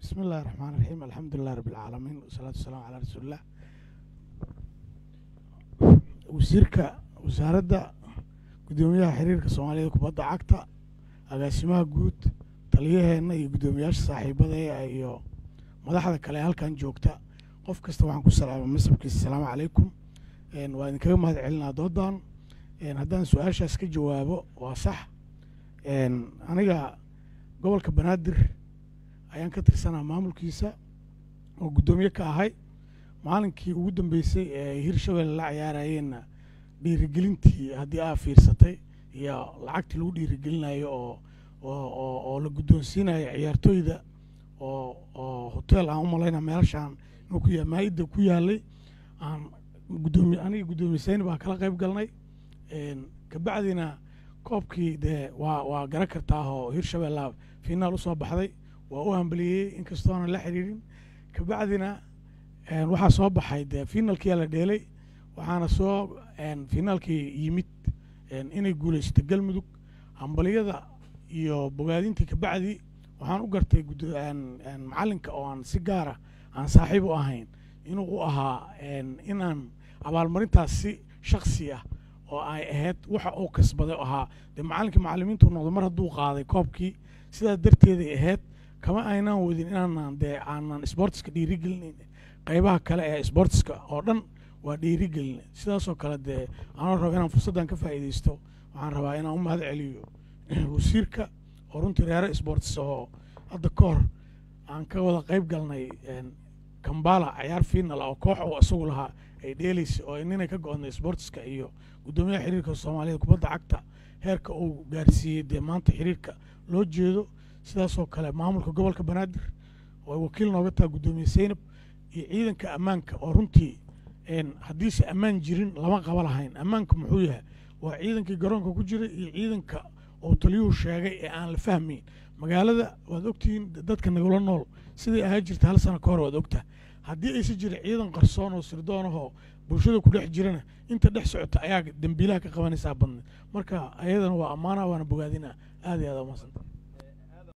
bismi illahi raxmaan raxiim alxamdu lilah rabbi alcaalamiin wasalaatu wasalaamu calaa rasuulilah wasiirka wasaaradda guddoomiyaha xiriirka soomaaliyada kubadda cagta agaasimaha guud taliyaheenna iyo guddoomiyaasha saaxiibada iyo madaxda kale ee halkan joogta qof kasta waxaan ku salaama masabkiisa asalaamu calaykum waa idinkaga mahad celinaa doodan haddaan su-aashaas ka jawaabo waa sax aniga gobolka banaadir ayaan ka tirsanaa maamulkiisa oo guddoomiye ka ahay maalinkii ugu dambeysay ee hirshabelle la ciyaarayeenna dhiirigelintii haddii aa fiirsatay iyo lacagtii lagu dhiirigelinayo oo oo oo la guddoonsiinayo ciyaartooyda oo oo hotel aan u malayna meelashaan inuu ku ya maa-idda ku yaalay aan guddoomiye aniga guddoomiyesayn baan kala qayb galnay kabacdina koobkii dee waa waa garan kartaa oo hirshabella finaal usoo baxday waa u hambaliyey inkastoonan la xiriirin kabacdina waxaa soo baxay dee finalkiyaa la dheelay waxaana soo finaalkii yimid inay guulaysato galmudug hambaliyada iyo bogaadintii kabacdi waxaan u gartay macalinka oo aan si gaara aan saaxiib u ahayn inuu u ahaa inaan abaalmarintaas si shaksi ah oo ay ahayd waxa uu kasbaday ahaa dee macalinkii macalimiintu noqdo mar hadduu qaaday koobkii sidaas darteeday ahayd kama aynaan wadin inaanan dee aanan sportiska dhiirigelinayn qaybaha kale ee sportiska oo dhan waa dhiirigelin sidaasoo kale dee anoo rabo inaan fursaddan ka faa'iidaysto waxaan rabaa inaan u mahad celiyo wasiirka oo runtii reere sports oo hadda ka hor aan ka wada qayb galnay kambala ciyaar final oo koox uu isagu lahaa ay dheelaysa oo ninay ka go-day sportiska iyo guddoomiyaha xiriirka soomaaliyada kubadda cagta heerka uu gaarsiiyey dee maanta xiriirka loo jeedo sidaasoo kale maamulka gobolka banaadir oo wakiil nooga taha guddoomiye seynab iyo ciidanka ammaanka oo runtii haddiise ammaan jirin lama qaba lahayn ammaanka muxuu yahay waa ciidankii garoonka ku jiray iyo ciidanka oo taliyuhu sheegay ee aan la fahmayn magaalada waad ogtihiin dadka nagula nool siday ahaa jirta hal sano ka hor waad ogtaha haddii aysa jirin ciidan qarsoon oo sirdoonahoo bulshada ku dhex jirana inta dhex socota ayaa dembiilaha ka qabanaysaa badneed marka ayadana waa ammaana waana bogaadina aad iyo aad umadsanta